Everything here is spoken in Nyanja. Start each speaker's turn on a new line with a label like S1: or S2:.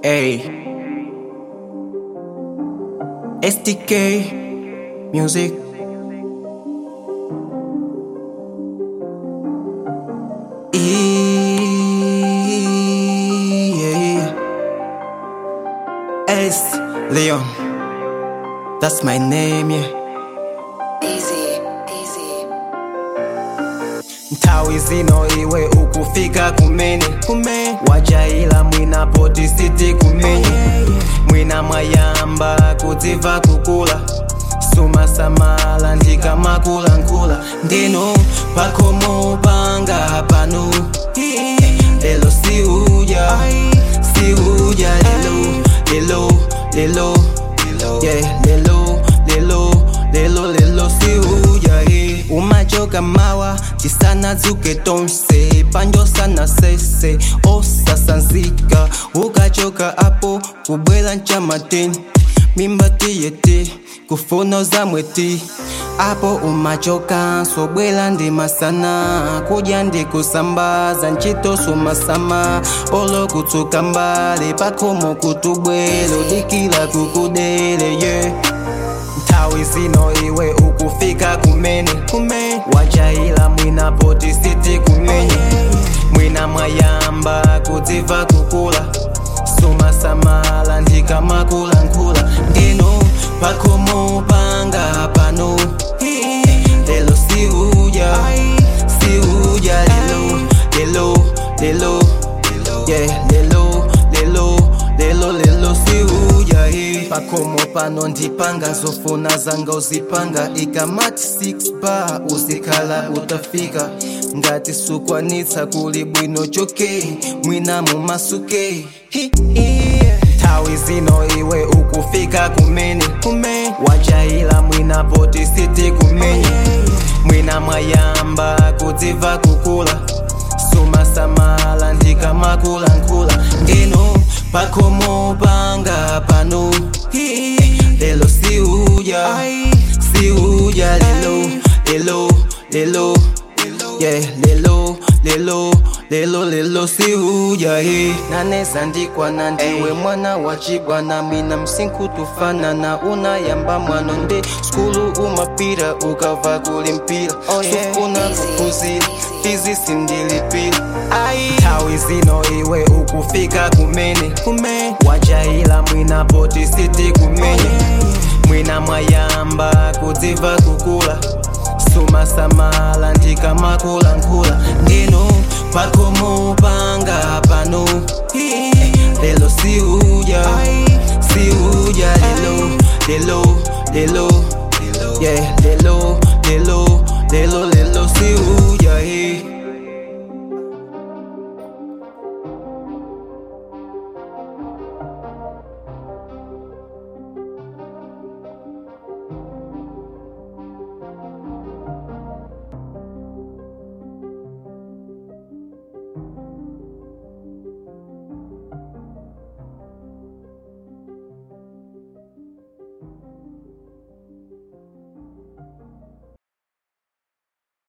S1: Ey. STK Music. Yeah. S Leon. That's my name, yeah.
S2: Easy, easy.
S1: Ntawi zino iwe ukufika kumene kumene wajaila mwina poti siti kumene mwina mwayamba kudziva kukula sumasamala ndikamakulankhula ndino pakhomo panga pano lelo siuja siuja lelo lelo lelo yeah lelo lelo lelo lelo siuja eh. umachoka mawa chisana dzuke tonse panjo sana sese osasanzika ukachoka apo kubwela nchamateni mimba tiyete kufuno za mweti apo umachoka sobwela ndi masana kudya ndi kusambaza ntchito sumasama olo kutsuka mbali pakhomo kutubwelo dikila kukudele ye yeah. nthawi zino iwe ukufika kumene kumene wajaila mwina poti siti kumene mwina mwayamba kudziva kukula sumasamala ndikamakulankhula ndino pakhomo panga pano lelo siuja siuja lelo lelo lelo yeah lelo lelo lelo lelo siuja eh. pakhomo pano ndipanga zofuna zanga uzipanga ikamati 6 bar uzikhala utafika ngati sukwanitsa kuli bwino choke mwina mumasuke Hi, yeah. nthawi zino iwe ukufika kumene kumene wajaila mwina poti siti kumene mwina mwayamba kudziva kukula sumasamala ndikamakulankhula ndino pakhomo panga pano lelo siuja siuja lelo lelo lelo yeah lelo lelo lelo lelo siuja he naneza ndikwana ndiwe mwana wa chibwana mina msinku tufanana unayamba mwano nde skulu umapira ukava kuli mpira Oh, yeah. sufuna
S2: Easy,
S1: kupuzira
S2: easy.
S1: fizi ndilipira nthawi zino iwe ukufika kumene kumene wajaila mwina poti siti kumene mwina mwayamba kudziva kukula sumasamala ndikamakulankhula ndino pakhomo panga pano lelo siuja siuja lelo lelo lelo yeah